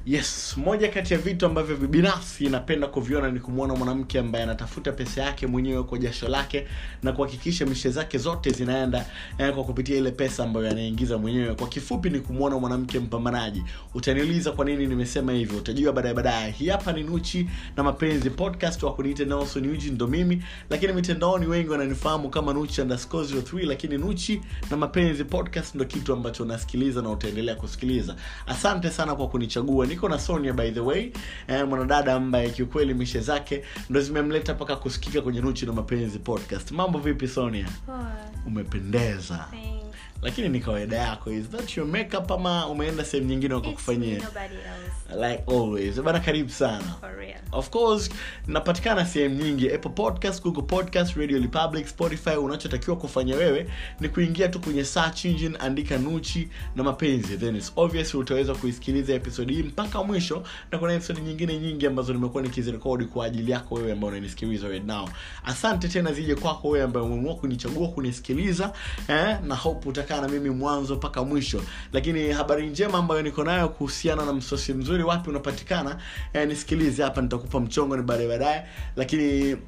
yes moja kati ya vitu ambavyo binafsi napenda kuviona ni kumwona mwanamke ambaye anatafuta pesa yake mwenyewe kwa jasho lake na kuhakikisha mishe zake zote zinaenda eh, kwa kupitia ile pesa ambayo anaingiza mwenyewe kwa kifupi ni kumwona mwanamke mpambanaji utaniuliza kwa nini nimesema hivyo utajua baadaye baadaye hii hapa ni nuchi na mapenzi podcast wa kuniita nelson uji ndo mimi lakini mitandaoni wengi wananifahamu kama nuchi underscore 03 lakini nuchi na mapenzi podcast ndo kitu ambacho unasikiliza na utaendelea kusikiliza asante sana kwa kunichagua niko na sonia by the way eh, mwanadada ambaye kiukweli mishe zake ndo zimemleta mpaka kusikika kwenye nuchi na mapenzi podcast mambo vipi sonia Poa. umependeza Thanks. lakini ni kawaida yako is that your makeup ama umeenda sehemu nyingine It's me, wakakufanyia nobody else. like always bana karibu sana For real. of course napatikana sehemu nyingi apple podcast google podcast radio republic spotify unachotakiwa kufanya wewe ni kuingia tu kwenye search engine andika nuchi na mapenzi then it's obvious utaweza kuisikiliza episode hii mpaka mwisho na kuna episode nyingine nyingi ambazo nimekuwa nikizirekodi kwa ajili yako wewe ambao unanisikiliza right now asante tena zije kwako wewe ambaye umeamua kunichagua kunisikiliza eh, na hope utakaa na mimi mwanzo mpaka mwisho lakini habari njema ambayo niko nayo kuhusiana na msosi mzuri wapi unapatikana eh, nisikilize hapa nitakupa mchongo ni baadaye baadaye lakini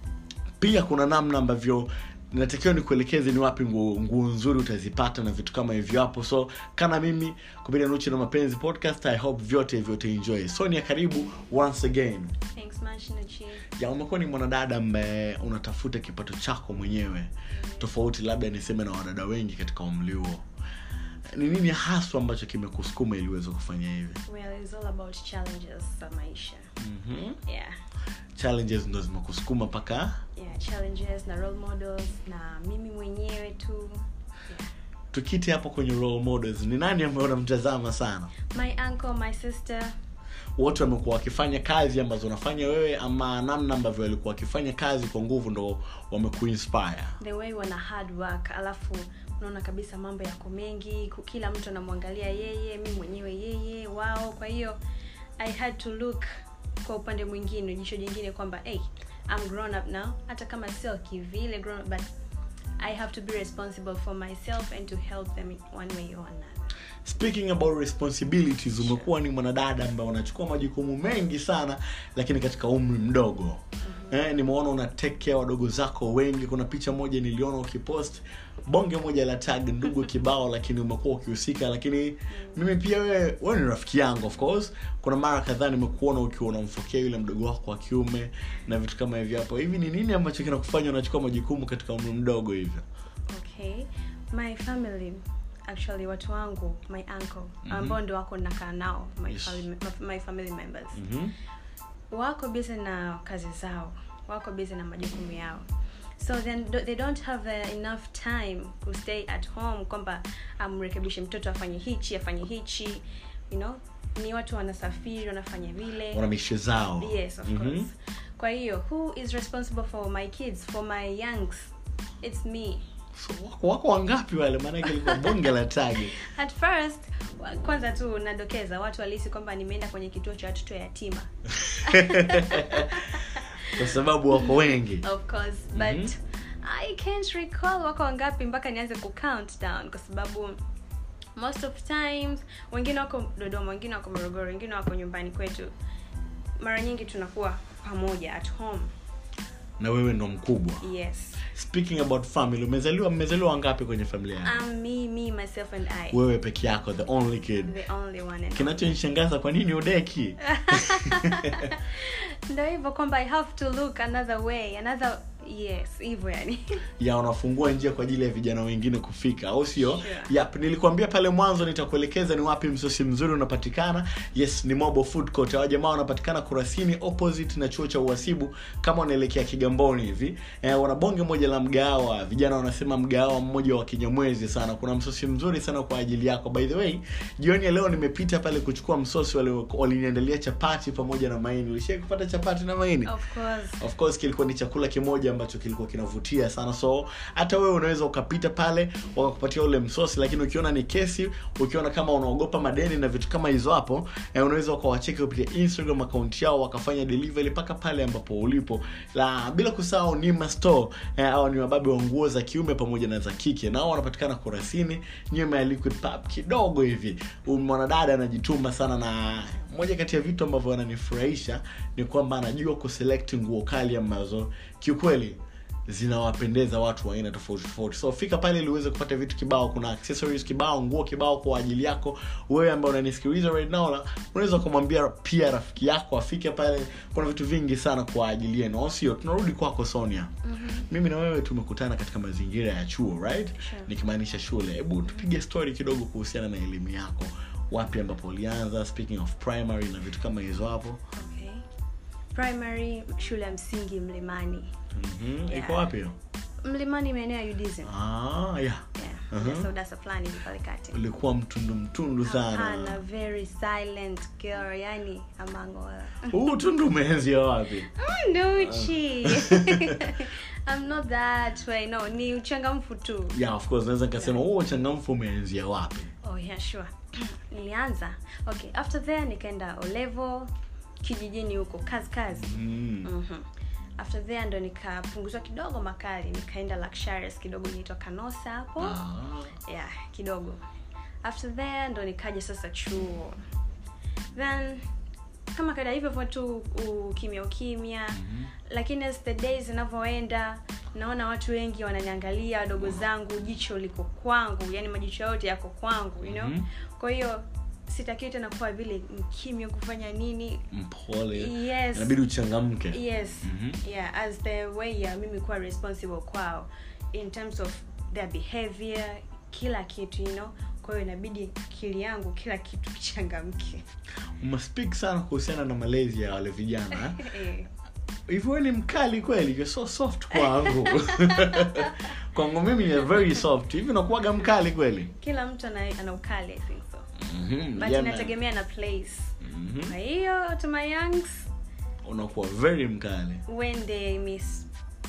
pia kuna namna ambavyo natakiwa nikuelekeze ni wapi nguo nguo nzuri utazipata na vitu kama hivyo hapo so kana mimi kupitia nuchi na mapenzi podcast i hope vyote vyote enjoy sonia karibu once again Thanks much, Nuchi. ya umekuwa ni mwanadada ambaye unatafuta kipato chako mwenyewe tofauti labda niseme na wadada wengi katika umri huo ni nini haswa ambacho kimekusukuma ili uweze kufanya hivi Well, it's all about challenges za maisha. mm-hmm. Yeah. challenges ndo zimekusukuma mpaka Yeah, challenges na role models na mimi mwenyewe tu. Yeah. tukiti hapo kwenye role models ni nani ambaye unamtazama sana My uncle, my sister. wote wamekuwa wakifanya kazi ambazo unafanya wewe ama namna ambavyo walikuwa wakifanya kazi kwa nguvu ndo wamekuinspire The way wana hard work. Alafu unaona kabisa mambo yako mengi. ku- Kila mtu anamwangalia yeye, mi mwenyewe yeye, wao. Kwa hiyo I had to look kwa upande mwingine, jicho jingine kwamba hey, I'm grown up now. Hata kama sio kivile grown up, but I have to be responsible for myself and to help them in one way or another. speaking about responsibilities umekuwa ni mwanadada ambaye unachukua majukumu mengi sana lakini katika umri mdogo mm-hmm. eh, nimeona una take care wadogo zako wengi kuna picha moja niliona ukipost bonge moja la tag ndugu kibao lakini umekuwa ukihusika lakini mimi pia wewe wewe ni rafiki yangu of course kuna mara kadhaa nimekuona ukiwa unamfokea yule mdogo wako wa kiume na vitu kama hivyo hapo hivi ni nini ambacho kinakufanya unachukua majukumu katika umri mdogo hivyo okay my family actually watu wangu my uncle Mhm. ambao ndo wako nakaa nao my, Yes. family, my family members mm-hmm. wako busy na kazi zao wako busy na majukumu yao so then do- they don't have uh, enough time to stay at home kwamba amrekebishe mtoto afanye hichi afanye hichi you know ni watu wanasafiri wanafanya vile wana mishe zao yes of Mhm. course kwa hiyo who is responsible for my kids for my youngs it's me So, wako, wako wangapi wale maanake ilikuwa bonge la tagi at first wa- kwanza tu nadokeza watu walihisi kwamba nimeenda kwenye kituo cha watoto yatima kwa sababu wako wengi of course Mhm. but i can't recall wako wangapi mpaka nianze ku count down kwa sababu most of times wengine wako dodoma wengine wako morogoro wengine wako nyumbani kwetu mara nyingi tunakuwa pamoja at home na wewe ndo mkubwa yes speaking about family umezaliwa mmezaliwa wangapi kwenye familia yako um, me me myself and i wewe peke yako the only kid the only one and kinachonishangaza kwa nini udeki ndo hivyo kwamba i have to look another way another yes hivyo yani ya unafungua njia kwa ajili ya vijana wengine kufika au sio Sure. yep nilikwambia pale mwanzo nitakuelekeza ni wapi msosi mzuri unapatikana yes ni mobo food court hawa jamaa wanapatikana kurasini opposite na chuo cha uhasibu kama unaelekea kigamboni hivi eh, wana bonge moja la mgahawa vijana wanasema mgahawa mmoja wa kinyamwezi sana kuna msosi mzuri sana kwa ajili yako by the way jioni ya leo nimepita pale kuchukua msosi wali- waliniandalia chapati pamoja na maini ulishai kupata chapati na maini of course of course kilikuwa ni chakula kimoja ambacho kilikuwa kinavutia sana so hata wewe unaweza ukapita pale wakakupatia ule msosi lakini ukiona ni kesi ukiona kama unaogopa madeni na vitu kama hizo hapo eh, unaweza ukawacheki kupitia instagram akaunti yao wakafanya delivery mpaka pale ambapo ulipo la bila kusahau nima store eh, au ni wababe wa nguo za kiume pamoja na za kike nao wanapatikana kurasini nyuma ya liquid pub kidogo hivi Huyu mwanadada anajituma sana na moja kati ya vitu ambavyo wananifurahisha ni kwamba anajua kuselect nguo kali ambazo kiukweli zinawapendeza watu wa aina tofauti tofauti so fika pale ili uweze kupata vitu kibao kuna accessories kibao nguo kibao kwa ajili yako wewe ambao unanisikiliza right now na unaweza kumwambia pia rafiki yako afike pale kuna vitu vingi sana kwa ajili yenu au sio tunarudi kwako sonia Mhm. mimi na wewe tumekutana katika mazingira ya chuo right Sure. nikimaanisha shule hebu tupige story kidogo kuhusiana na elimu yako wapi ambapo ulianza speaking of primary na vitu kama hizo hapo Okay. primary shule ya msingi mlimani mm-hmm. Yeah. iko wapi hiyo mlimani maeneo ya udism ah, yeah. yeah. Mhm. uh-huh. sodasa fulani hivi pale kati ulikuwa mtundu mtundu Hapana, sana very silent girl yani among all huu tundu umeenzia wapi Mm, Nuchi. I'm not that way. No, ni uchangamfu tu. yeah of course naweza nikasema huo uchangamfu umeenzia wapi Oh yeah, sure. Nilianza. Okay, after there nikaenda O level kijijini huko kazi kazi. mm. Mhm. After there ndo nikapunguzwa kidogo makali, nikaenda luxurious kidogo inaitwa Kanosa hapo. ah. Yeah, kidogo. After there ndo nikaja sasa chuo. Then kama kaida hivyo hivyo tu ukimya ukimya Mhm. lakini as the days zinavyoenda naona watu wengi wananiangalia wadogo zangu jicho liko kwangu yani majicho yote yako kwangu you know Mhm. kwa hiyo sitakiwi tena kuwa vile mkimya kufanya nini mpole yes inabidi uchangamke yes Mhm. yeah as the way ya mimi kuwa responsible kwao in terms of their behavior kila kitu you know kwa hiyo inabidi akili yangu kila kitu kichangamke umespeak sana kuhusiana na malezi ya wale vijana eh? Eh. hivi wewe ni mkali kweli you're so soft kwangu kwangu mimi you're very soft hivi unakuwaga mkali kweli kila mtu ana, ana ukali i think so Mhm, but yeah, man. inategemea na place Mhm. kwa hiyo to my youngs unakuwa very mkali when they miss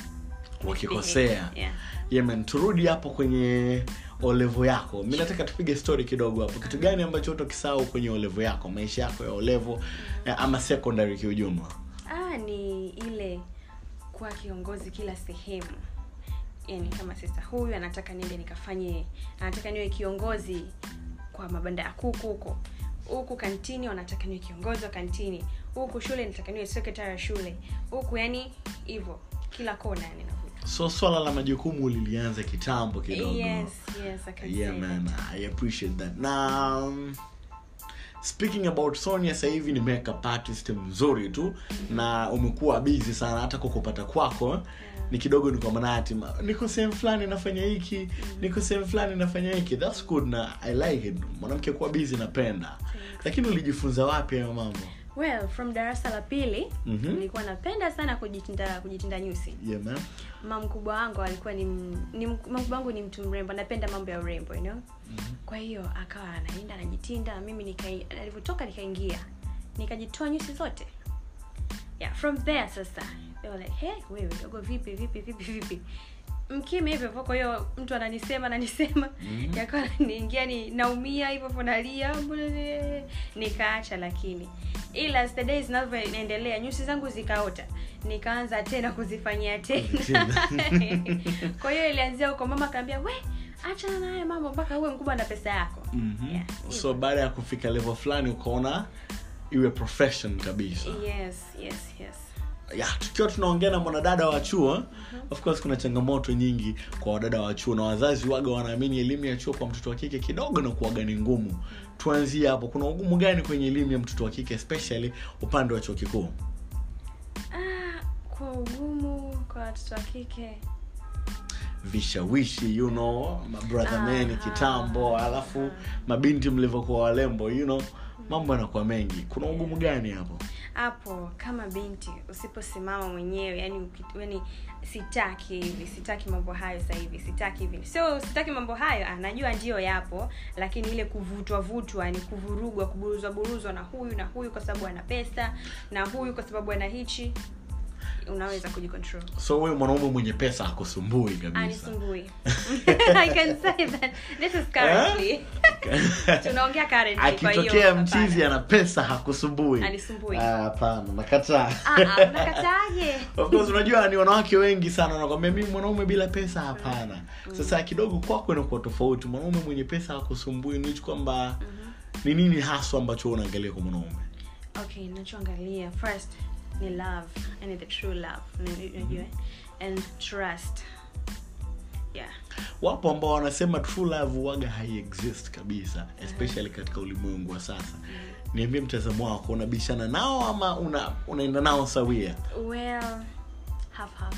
wakikosea yeah. yeah, man turudi hapo kwenye olevo yako mi nataka tupige story kidogo hapo kitu gani ambacho utokisahau kwenye olevo yako maisha yako ya olevo eh, ama secondary kiujumla ah ni ile kuwa kiongozi kila sehemu yani kama sasa huyu anataka niende nikafanye anataka niwe kiongozi kwa mabanda ya kuku huko huku kantini wanataka niwe kiongozi wa kantini huku shule nataka niwe secretary ya shule huku yani hivyo kila kona yani navuta so swala la majukumu lilianza kitambo kidogo yes yes I can yeah say man that. i appreciate that na um, speaking about sonia sasa hivi ni makeup artist mzuri tu na umekuwa busy sana hata kukupata kwako ni kidogo ni kwa manati ma- niko sehemu fulani nafanya hiki niko sehemu fulani nafanya hiki thats good na i like it mwanamke kuwa busy napenda lakini ulijifunza wapi hayo mambo well from darasa la pili Mhm. nilikuwa napenda sana kujitinda kujitinda nyusi yeah man mama mkubwa wangu alikuwa ni, m- ni m- mama mkubwa wangu ni mtu mrembo anapenda mambo ya urembo you know kwa hiyo akawa anaenda anajitinda mimi nikai alivyotoka nikaingia nikajitoa nyusi zote yeah from there sasa they were like hey wewe dogo vipi vipi vipi vipi mkime hivyo hivyo kwa hiyo mtu ananisema ananisema Mhm. yakawa niingia ni naumia hivyo hivyo nalia mbele- nikaacha lakini ila as the days zinavyoendelea nyusi zangu zikaota nikaanza tena kuzifanyia tena kwa hiyo ilianzia huko mama akaambia we achana na haya mambo mpaka uwe mkubwa na pesa yako mm-hmm. Yeah, so baada ya kufika level fulani ukaona iwe profession kabisa yes yes yes ya tukiwa tunaongea na mwanadada wa chuo of course kuna changamoto nyingi kwa wadada wa chuo na wazazi waga wanaamini elimu ya chuo kwa mtoto wa kike kidogo na kuwaga ni ngumu tuanzie hapo kuna ugumu gani kwenye elimu ya mtoto wa kike especially upande wa chuo kikuu ah, kwa ugumu kwa watoto wa kike vishawishi you know mabrother Aha. men kitambo alafu mabinti mlivyokuwa walembo you know mambo yanakuwa mengi kuna ugumu gani hapo hapo kama binti usiposimama mwenyewe yani, uki- yani sitaki hivi sitaki mambo hayo sasa hivi sitaki hivi sio sitaki mambo hayo ah, najua ndio yapo lakini ile kuvutwa vutwa ni kuvurugwa kuburuzwa buruzwa na huyu na huyu kwa sababu ana pesa na huyu kwa sababu ana hichi unaweza kujicontrol so huyu mwanaume mwenye pesa akusumbui kabisa anisumbui i can say that this is currently tunaongea currently kwa hiyo akitokea hapana. mchizi ana pesa hakusumbui Anisumbui. Ah, hapana nakataa Ah, ah, unakataaje of course unajua ni wanawake wengi sana wanakwambia mimi mwanaume bila pesa hapana sasa kidogo kwako inakuwa tofauti mwanaume mwenye pesa hakusumbui nichi kwamba ni nini haswa ambacho wewe unaangalia kwa mwanaume okay nachoangalia first ni love yani the true love Unajua- unajua eh? and trust yeah wapo ambao wanasema true love waga haiexist kabisa especially katika ulimwengu wa sasa niambie mtazamo wako unabishana nao ama una unaenda nao sawia well half half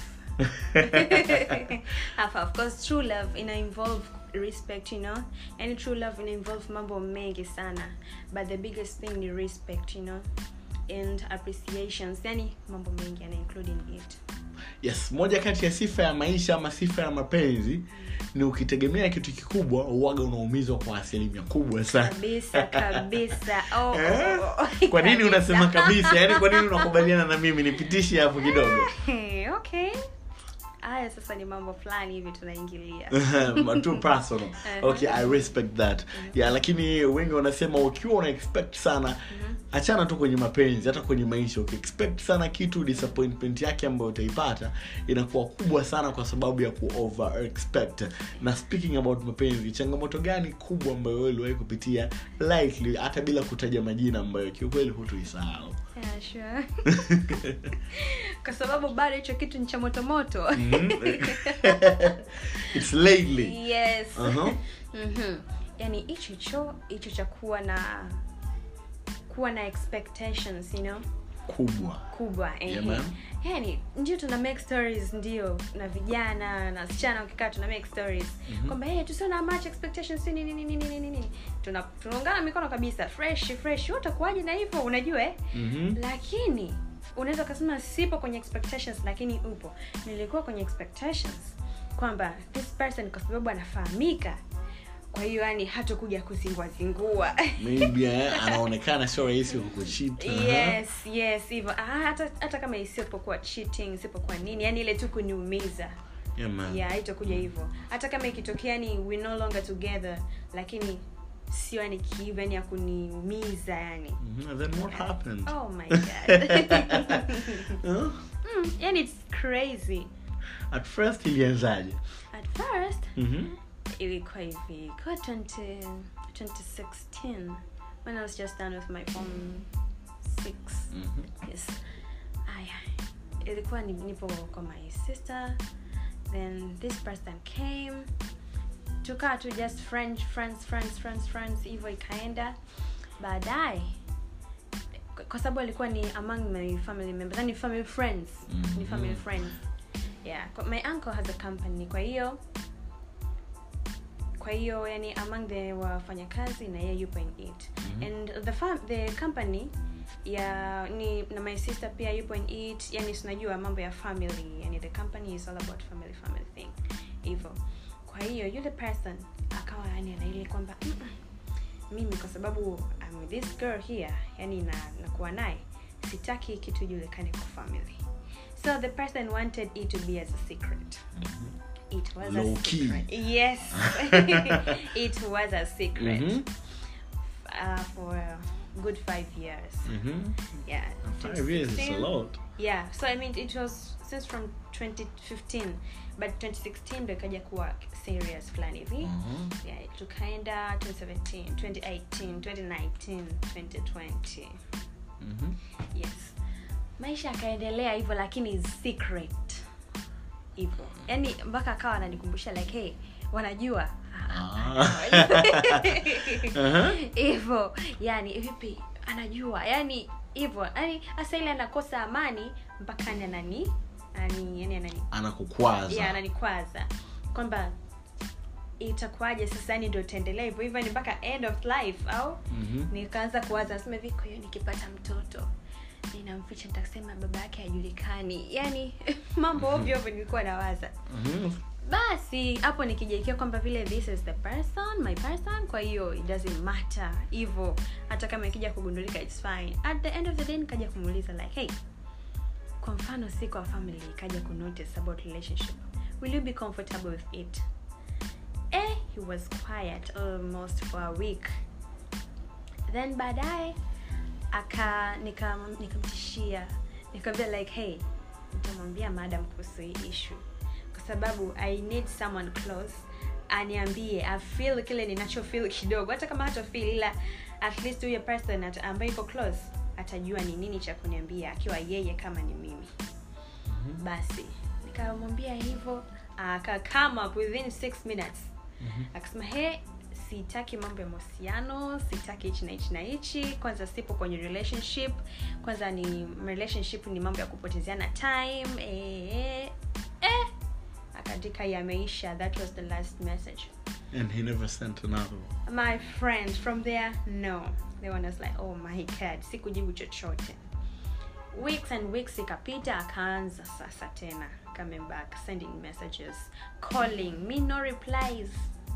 half half because true love ina involve respect you know and true love ina involve mambo mengi sana but the biggest thing ni respect you know and appreciations yani mambo mengi yana include in it yes moja kati ya sifa ya maisha ama sifa ya mapenzi ni ukitegemea kitu kikubwa uwaga unaumizwa kwa asilimia kubwa sana kabisa kabisa oh, oh, Eh? oh, oh. kwa nini Kabisa. unasema kabisa yaani kwa nini unakubaliana na mimi nipitishe hapo kidogo Hey, okay haya sasa ni mambo fulani hivi tunaingilia too personal okay i respect that yeah lakini wengi wanasema ukiwa una expect sana achana tu kwenye mapenzi hata kwenye maisha ukiexpect sana kitu disappointment yake ambayo utaipata inakuwa kubwa sana kwa sababu ya ku over expect na speaking about mapenzi changamoto gani kubwa ambayo wewe uliwahi kupitia lightly hata bila kutaja majina ambayo kiukweli hutuisahau yeah, sure. kwa sababu bado hicho kitu ni cha motomoto it's lately yes uh-huh. Mhm. yani hicho hicho hicho cha kuwa na kuwa na expectations you know kubwa kubwa ehe. Yeah, ma'am. yani ndio tuna make stories ndio na vijana na wasichana ukikaa tuna make stories kwamba hey, tusio na much expectations si nini nini nini nini nini tuna tunaungana mikono kabisa fresh fresh wewe utakuwaje na hivyo unajua eh Mhm. lakini unaweza ukasema sipo kwenye expectations lakini upo nilikuwa kwenye expectations kwamba this person kwa sababu anafahamika kwa hiyo yani hatakuja kuzinguazingua maybe eh, anaonekana sio rahisi kukuchita yes yes hivyo ah, hata hata kama isipokuwa cheating isipokuwa nini yani ile tu kuniumiza yeah, man. yeah haitakuja hivyo hata kama ikitokea ni we no longer together lakini sio yani kiiva yani ya kuniumiza yani Mhm, and then what happened oh my god Huh? mm, yani it's crazy at first ilianzaje at first Mhm. ilikuwa hivi kwa 20, 2016 when i was just done with my form 6 Mhm. yes aya ilikuwa ni- nipo kwa my sister then this person came tukaa tu just friends friends friends friends friends hivyo ikaenda baadaye kwa- kwa sababu alikuwa ni among my family members yani family friends ni family Mhm. friends yeah Kwa- my uncle has a company kwa hiyo kwa hiyo yani among the wafanyakazi na yeye yupo in it Mhm. and the fam the company ya ni na my sister pia yupo in it yani tunajua mambo ya family yani the company is all about family family thing hivyo kwa hiyo yule person akawa yani anaili kwamba "Mm-mm, mimi kwa sababu I'm with this girl here yani na nakuwa naye sitaki hii kitu ijulikane kwa family so the person wanted it to be as a secret it was Low a key. secret yes it was a secret Mhm. uh, for a good five years Mhm. yeah Five years is a 2016 lot. yeah so i mean it was since from 2015 but 2016 ndo ikaja kuwa serious fulani hivi Mhm. yeah, tukaenda 2017 2018 2019 2020 Mhm. yes maisha akaendelea hivyo lakini secret hivyo yani mpaka akawa ananikumbusha like hey wanajua Ah. Aha. hivyo yani vipi anajua yani hivyo yani hasa ile anakosa amani mpaka ni anani ani yani anani anakukwaza yeah, ananikwaza kwamba itakuwaje sasa yani ndio utaendelea hivyo hivyo ni mpaka end of life au Mhm. nikaanza kuwaza nasema hivi kwa hiyo nikipata mtoto ninamficha nitasema baba yake hajulikani yani mambo ovyo ovyo nilikuwa nawaza Mhm. basi hapo nikijaikia kwamba vile this is the person my person kwa hiyo it doesn't matter hivyo hata kama ikija kugundulika its fine at the end of the day nikaja kumuuliza like hey kwa mfano si kwa family ikaja kunotice about relationship will you be comfortable with it eh he was quiet almost for a week then baadaye aka nikam- nikamtishia nikamwambia like hey nitamwambia madam kuhusu hii issue kwa sababu i need someone close aniambie afeel kile ninachofeel kidogo hata kama hata feel ila at least huyo person at- ambaye iko close atajua ni nini cha kuniambia akiwa yeye kama ni mimi basi nikamwambia hivyo aka come up within six minutes akasema he sitaki mambo ya mahusiano sitaki hichi na hichi na hichi kwanza sipo kwenye relationship kwanza ni relationship ni mambo ya kupotezeana time eh, eh, eh. akaandika yameisha that was the last message and he never sent another one. my friend from there no the one was like oh my god sikujibu chochote weeks and weeks ikapita akaanza sasa tena coming back sending messages calling me no replies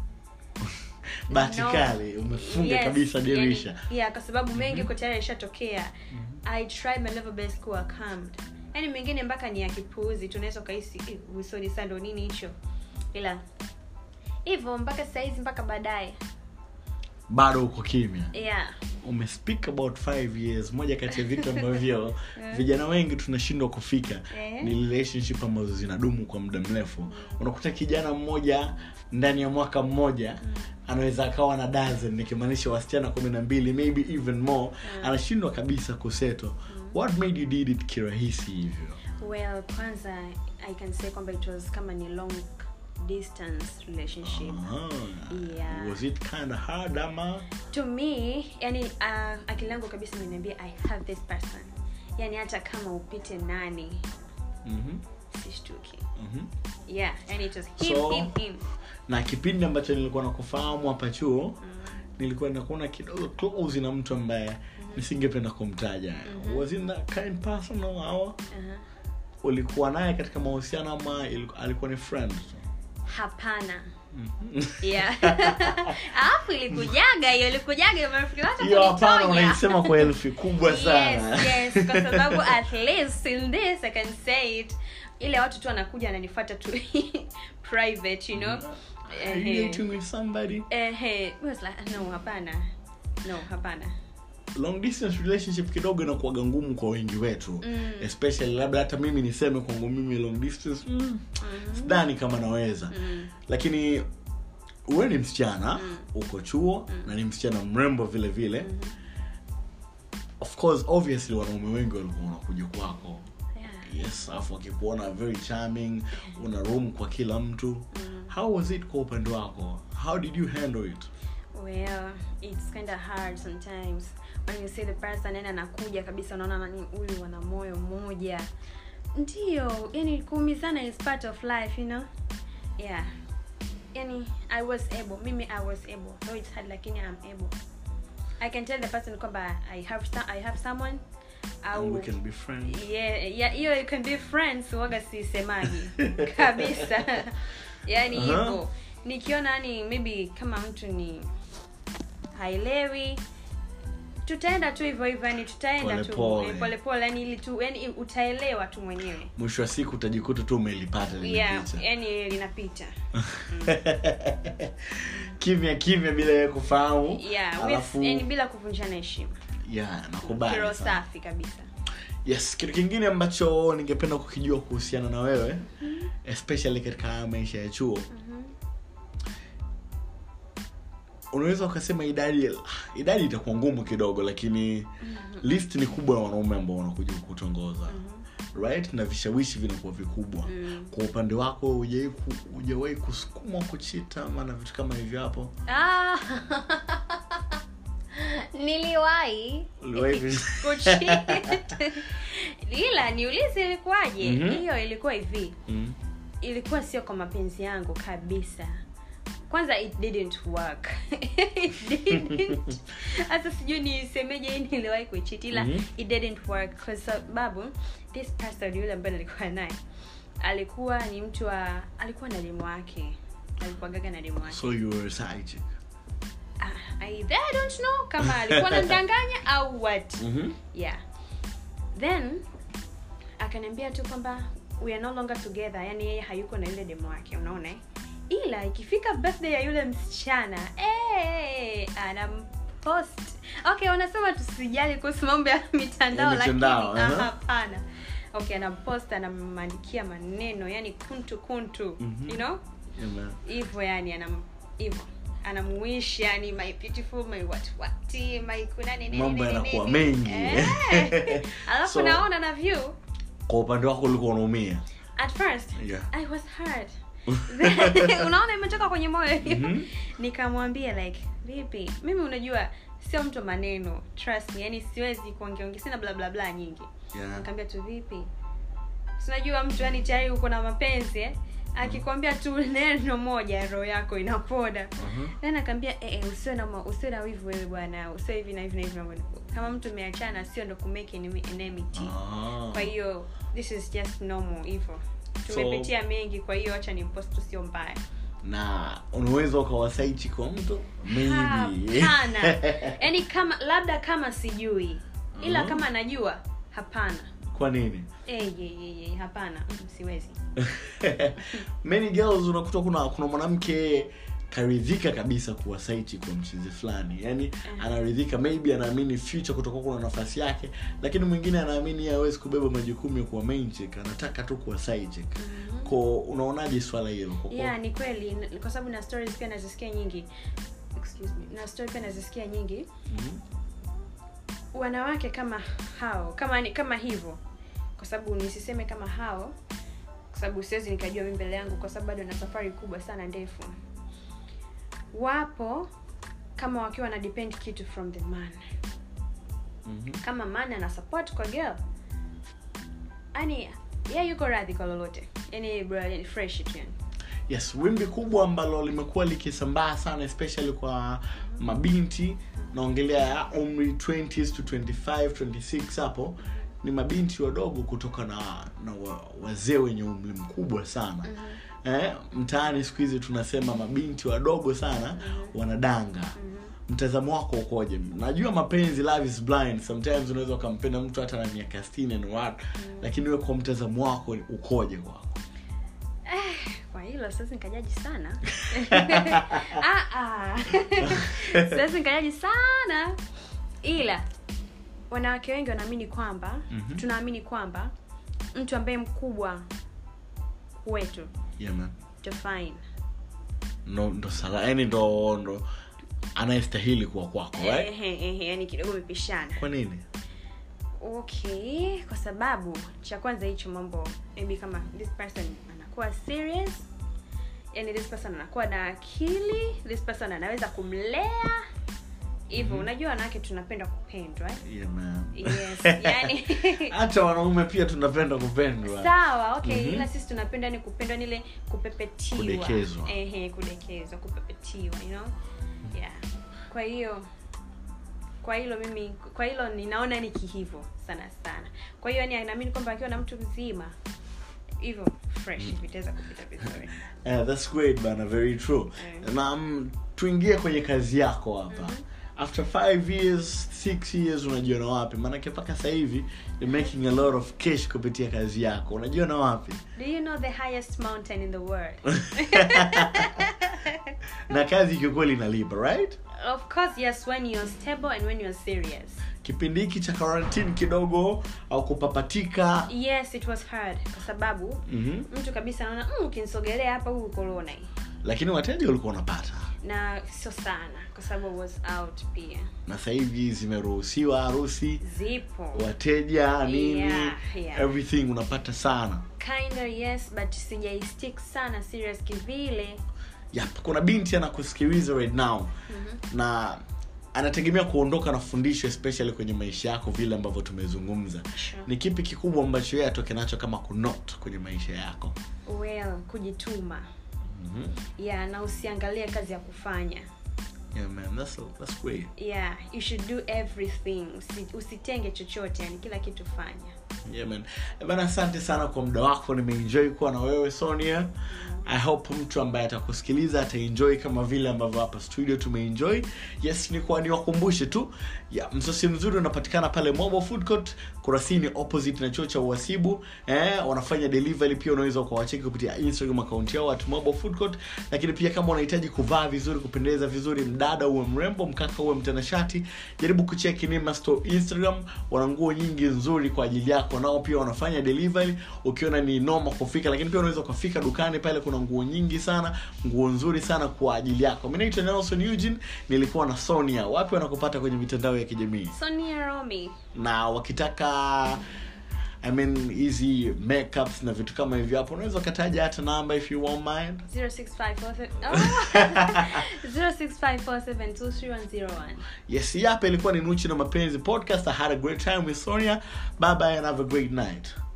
bahati No. kali umefunga Yes, kabisa dirisha yani- yeah kwa sababu mengi mm tayari ishatokea i tried my level best kuwa calmed yani mengine mpaka ni ya kipuuzi tunaweza ukahisi "Eh, usoni saa ndo nini hicho ila hivyo mpaka sahizi mpaka baadaye bado uko kimya yeah umespeak about five years moja kati ya vitu ambavyo vijana wengi tunashindwa kufika Eh. ni relationship ambazo zinadumu kwa muda mrefu unakuta kijana mmoja ndani ya mwaka mmoja anaweza akawa na dozen nikimaanisha wasichana kumi na mbili maybe even more anashindwa kabisa kuseto what made you did it kirahisi hivyo well kwanza i can say kwamba it was kama ni long distance relationship Ah, Yeah. was it kind of hard ama to me yani uh, akili yangu kabisa imeniambia i have this person yani hata kama upite nani Mhm, sishtuki mhm. yeah and it was him So- him him na kipindi ambacho nilikuwa nakufahamu hapa chuo nilikuwa nakuona kidogo close na mtu ambaye nisingependa kumtaja was it that kind person au uh-huh. ulikuwa naye katika mahusiano ama iliku- alikuwa ni friend tu? hapana Mhm. yeah alafu ilikujaga hiyo ilikujaga marafiki wake hiyo hapana kunitonya. unaisema kwa herufi kubwa sana yes yes kwa sababu at least in this i can say it ile watu tu wanakuja ananifuata tu private you know Are you Ehe. dating with somebody Ehe. I was like, no hapana no hapana long distance relationship kidogo inakuwaga ngumu kwa wengi wetu Mm. especially labda hata mimi niseme kwangu mimi long distance mm, sidhani kama naweza Mm. lakini uwe ni msichana uko chuo na ni msichana mrembo vile vile of course obviously wanaume wengi walikuwa wanakuja kwako Yeah. yes alafu wakikuona very charming una room kwa kila mtu how was it kwa upande wako how did you handle it well it's kind of hard sometimes when you see the person yani anakuja kabisa unaona nani huyu wana moyo mmoja ndio yani kuumizana is part of life you know yeah yani i was able mimi i was able though it's hard lakini i'm able i can tell the person kwamba i have some, i have someone and we au can be friends yeah yeah hiyo you can be friends waga sisemaji kabisa yani Aha. hivyo nikiona yani maybe kama mtu ni haelewi tutaenda tu hivyo hivyo yani tutaenda tu Polepole. eh, polepole yani ili tu yani utaelewa tu mwenyewe mwisho wa siku utajikuta tu umelipata lile yeah picha yani linapita kimya kimya bila ya kufahamu yeah with, alafu yani bila kuvunjana heshima yeah nakubali kiro sana. safi kabisa yes kitu kingine ambacho ningependa kukijua kuhusiana na wewe especially katika haya maisha ya chuo unaweza ukasema idadi idadi itakuwa ngumu kidogo lakini list ni kubwa ya wanaume ambao wanakuja kukutongoza right na vishawishi vinakuwa vikubwa kwa upande wako hujawahi ku- hujawahi kusukumwa kuchita ama na vitu kama hivyo hapo ah. niliwahi Uliwahi vi- kucheat. ila niulize ilikuwaje Mhm. hiyo ilikuwa hivi Mm. ilikuwa sio kwa mapenzi yangu kabisa kwanza it didn't work it didn't hata sijui nisemeje hii niliwahi kuichiti ila Mhm. it didn't work kwa sababu this person yule ambaye nilikuwa naye alikuwa ni mtu wa alikuwa na demu wake alikuwagaga na demu wake so you were a side chick. Ah, either I don't know kama alikuwa anamdanganya au what Mhm. yeah then akaniambia tu kwamba we are no longer together yani yeye hayuko na yule demo wake unaona eh? ila ikifika birthday ya yule msichana eh, anampost okay wanasema tusijali kuhusu mambo ya mitandao Ya mitandao, lakini aha. ah, hapana okay anampost anamwandikia maneno yani kuntu kuntu Mhm. you know Yeah, man. hivyo yani anam hivyo anamuish yani my beautiful my what what my kuna nini Mambo nini, yanakuwa nini. mengi. Eh. alafu So- naona na view kwa upande wako ulikuwa unaumia at first Yeah. i was hurt unaona imetoka kwenye moyo hiyo Mhm. nikamwambia like vipi mimi unajua sio mtu wa maneno trust me yani siwezi kuongeongea sina bla bla bla nyingi Yeah. nikamwambia tu vipi sinajua mtu yani tayari uko na mapenzi eh? akikwambia tu neno moja roho yako inapoda Mhm. then akaambia eh, eh, usiwe na ma- usiwe na wivu wewe bwana usiwe hivi na hivi na hivi na hivi." kama mtu umeachana sio ndo kumake enemy- enmity Ah. kwa hiyo this is just normal hivyo tumepitia mengi kwa hiyo acha ni post tu sio mbaya na unaweza ukawasaichi kwa mtu maybe hapana yaani kama labda kama sijui ila Mhm. kama najua hapana kwa nini Eh, ye, ye, ye, hapana Mm, siwezi many girls unakuta kuna kuna mwanamke karidhika kabisa kuwa saiti kwa mchizi fulani yani anaridhika maybe anaamini future kutokuwa kuna nafasi yake lakini mwingine anaamini yeye hawezi kubeba majukumu ya kuwa main chick anataka tu kuwa side chick ko unaonaje swala hilo Kwa- kwa- yeah ni kweli N- kwa sababu na stories pia nazisikia nyingi excuse me na story pia nazisikia nyingi Mhm. wanawake kama hao kama ni kama hivyo kwa sababu nisiseme kama hao kwa sababu siwezi nikajua mi mbele yangu kwa sababu bado na safari kubwa sana ndefu wapo kama wakiwa na depend kitu from the man Mhm. kama man ana support kwa girl yani yeye yuko radhi kwa lolote yani bro yani fresh tu yani yes wimbi kubwa ambalo limekuwa likisambaa sana especially kwa mabinti naongelea ya umri 20s to 25 26 hapo ni mabinti wadogo kutoka na, na wa- wazee wenye umri mkubwa sana eh, mtaani siku hizi tunasema mabinti wadogo sana wanadanga mtazamo wako ukoje najua mapenzi love is blind sometimes unaweza ukampenda mtu hata na miaka 60 and what lakini we kwa mtazamo wako ukoje kwako kwa hilo siwezi nikajaji sana ah, ah. siwezi nikajaji sana ila wanawake wengi wanaamini kwamba Mhm. tunaamini kwamba mtu ambaye mkubwa wetu yeah, man. to fine ndo ndo sala yani ndo ndo anayestahili kuwa kwako right? ehe, ehe, yani kidogo umepishana kwa nini okay kwa sababu cha kwanza hicho mambo maybe kama this person anakuwa serious yani this person anakuwa na akili this person anaweza kumlea hivyo unajua wanawake tunapenda kupendwa eh? yeah, man. yes yani hata wanaume pia tunapenda kupendwa sawa okay Mhm. ila sisi tunapenda ni kupendwa nile kupepetiwa Kudekezwa. ehe kudekezwa kupepetiwa you know yeah kwa hiyo kwa hilo mimi kwa hilo ninaona ni kihivo sana sana kwa hiyo yani naamini kwamba akiwa na mtu mzima hivyo fresh vitaweza kupita vizuri yeah, that's great bana very true Mm. na mm, tuingie kwenye kazi yako hapa after five years six years unajiona wapi maanake mpaka sasa hivi you're making a lot of cash kupitia kazi yako unajiona wapi do you know the highest mountain in the world na kazi kiukweli inalipa right of course yes when you're stable and when you're serious kipindi hiki cha quarantine kidogo au kupapatika yes it was hard kwa sababu mm-hmm. mtu kabisa anaona mm, ukinisogelea hapa huu corona hii lakini wateja ulikuwa unapata na sio sana kwa sababu I was out pia na sasa hivi zimeruhusiwa harusi zipo wateja nini Yeah, yeah. everything unapata sana kinda yes but sijaistick sana serious kivile yep. kuna binti anakusikiliza right now Mhm. na anategemea kuondoka na fundisho especially kwenye maisha yako vile ambavyo tumezungumza Sure. ni kipi kikubwa ambacho yeye atoke nacho kama kunot kwenye maisha yako well kujituma mm-hmm. yeah na usiangalie kazi ya kufanya yeah, man, that's, that's great. yeah you should do everything Usi, usitenge chochote yani kila kitu fanya Yeah, man. Eh, bana asante sana kwa muda wako nimeenjoy kuwa na wewe sonia i hope mtu ambaye atakusikiliza ataenjoy kama vile ambavyo hapa studio tumeenjoy yes nikuwa niwakumbushe tu ya msosi mzuri unapatikana pale mobo food court kurasini opposite na chuo cha uhasibu eh, wanafanya delivery pia unaweza ukawacheki kupitia instagram account yao at mobo food court lakini pia kama unahitaji kuvaa vizuri kupendeza vizuri mdada uwe mrembo mkaka uwe mtanashati jaribu kucheki nima store instagram wana nguo nyingi nzuri kwa ajili yako nao pia wanafanya delivery ukiona ni noma kufika lakini pia unaweza ukafika dukani pale kuna nguo nyingi sana nguo nzuri sana kwa ajili yako mi naitwa nelson eugene nilikuwa na sonia wapi wanakupata kwenye mitandao ya kijamii sonia romi na wakitaka I mean hizi makeups na vitu kama hivyo hapo unaweza ukataja hata namba if you won't mind 0654 oh. 0654723101 yes hii hapa ilikuwa ni nuchi na mapenzi podcast i had a great time with sonia bye bye and have a great night